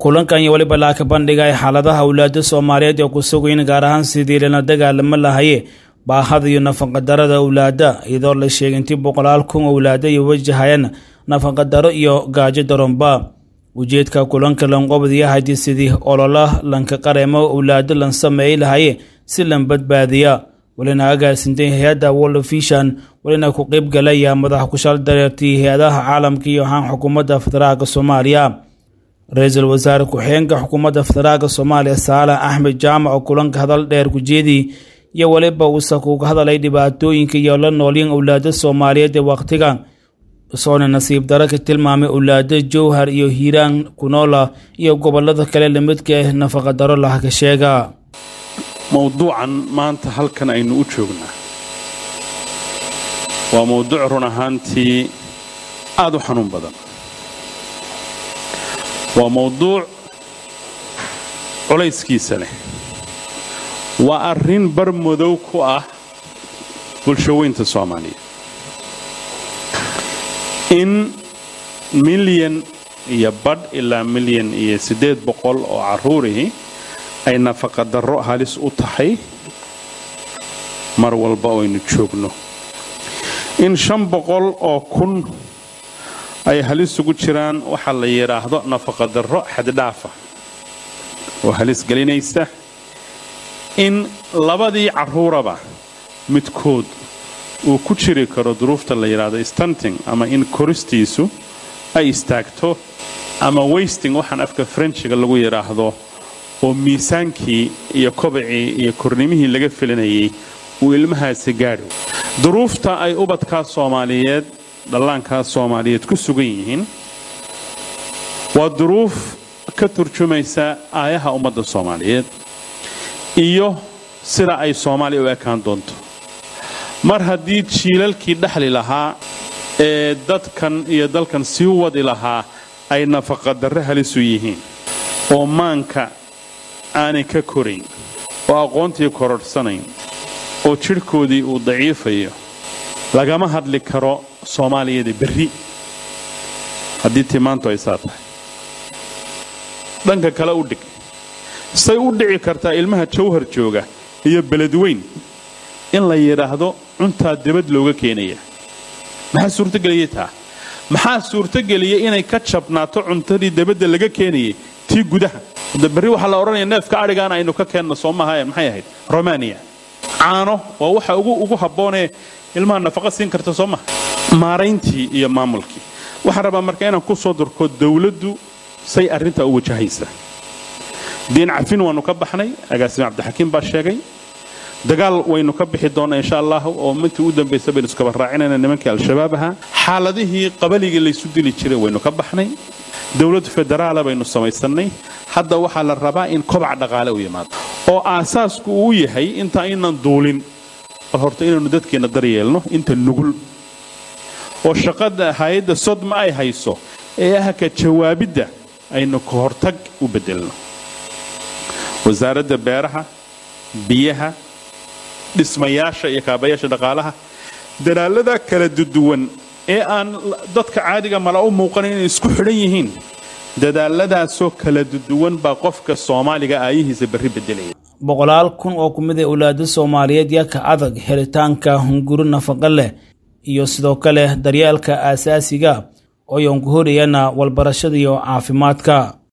kulankan iyo weliba laaka bandhigay xaaladaha awlaada soomaaliyeed ee ku sugayn gaar ahaan sidii lala dagaalamo lahaye baahada iyo nafaqadarada awlaada iyadoo la sheegay intii boqolaal kun awlaada iyo wajahayaan nafaqadaro iyo gaajo daronba ujeedka kulanka lanqobadiya haydii sidii olola lanka qareemo awlaado lan sameeyey lahaye si lan badbaadiya walina agaasintay hay-adda world vision walina ku qeyb galaya madaxa kushaal dareertii hay-adaha caalamka iyo ahaan xukuumadda federaalka soomaaliya ra-iisul wasaare ku-xigeenka xukuumadda federaalka soomaaliya saalax axmed jaamac oo kulanka hadal dheer kujeedii iyo weliba uusa kuga hadalay dhibaatooyinka iyo la noolyin awlaada soomaaliyeed ee wakhtigan soona nasiib daro ka tilmaamay awlaado jowhar iyo hiiraan kunoola iyo gobolada kale lamidka ah nafaqadaro laha ka sheega mowduucan maanta halkan aynu u joognaa waa mowduuc run ahaantii aada u xanuun badan waa mowduuc culayskiisa leh waa arrin bar madow ku ah bulshaweynta soomaaliya in milyan iyo badh ilaa milyan iyo siddeed boqol oo carruurihii ay nafaqadarro halis u tahay mar walba oo aynu joogno in shan boqol oo kun ay halis ugu jiraan waxaa la yidhaahdo nafaqadarro xaddhaafa oo halis gelinaysa in labadii carruuraba midkood uu ku jiri karo duruufta la yidhaahdo stanting ama in koristiisu ay istaagto ama weysting waxaan afka frenchiga lagu yidhaahdo oo miisaankii iyo kobacii iyo kornimihii laga filanayay uu ilmahaasi gaadho duruufta ay ubadkaa soomaaliyeed dhallaankaa soomaaliyeed ku sugan yihiin waa duruuf ka turjumaysa aayaha ummadda soomaaliyeed iyo sida ay soomaaliya u ekaan doonto mar haddii jiilalkii dhexli lahaa ee dadkan iyo dalkan sii wadi lahaa ay nafaqadarre halisu yihiin oo maanka aanay ka korayn oo aqoontii kororhsanayn oo jidhkoodii uu daciifayo lagama hadli karo soomaaliyada berri haddii timaantu ay saa tahay dhanka kale u dhig say u dhici kartaa ilmaha jawhar jooga iyo beledweyn in la yidhaahdo cuntaa debad looga keenaya maxaa suurtogeliya taa maxaa suurtogeliyay inay ka jabnaato cuntadii debadda laga keenayay tii gudaha de berri waxaa la odhanaya neefka adhigaan aynu ka keenno soo maaha maxay ahayd romaniya caano waa waxa ugu habboonee ilmaha nafaqa siin karta soo maha maarayntii iyo maamulkii waxaan rabaa marka inaan ku soo durko dawladdu say arrintaa u wajahaysa diin cafin waannu ka baxnay agaasime cabdixakiim baa sheegay dagaal waynu ka bixi doonnaa insha allah oo mintii u dambaysa baynu iskaba raacinayna nimankii al-shabaab ahaa xaaladihii qabaligii laysu dili jiray waynu ka baxnay dowlad federaala baynu samaysannay hadda waxaa la rabaa in kobac dhaqaale u yimaado oo aasaasku uu yahay inta aynan duulin bal horta inaynu dadkeenna daryeelno inta nugul oo shaqada hay-adda sodma ay hayso ee ah ka jawaabidda aynu ka hortag u beddelno wasaaradda beeraha biyaha dhismayaasha iyo kaabayaasha dhaqaalaha dadaallada kala duduwan ee aan dadka caadiga mala u muuqanin inay isku xidhan yihiin dadaalladaasoo kala duduwan baa qofka soomaaliga aayihiisa berri beddelaya boqolaal kun oo ku mid a awlaado soomaaliyeed yaa ka adag helitaanka hunguro nafaqa leh iyo sidoo kale daryeelka aasaasiga oo yoon ku horayana walbarashada iyo caafimaadka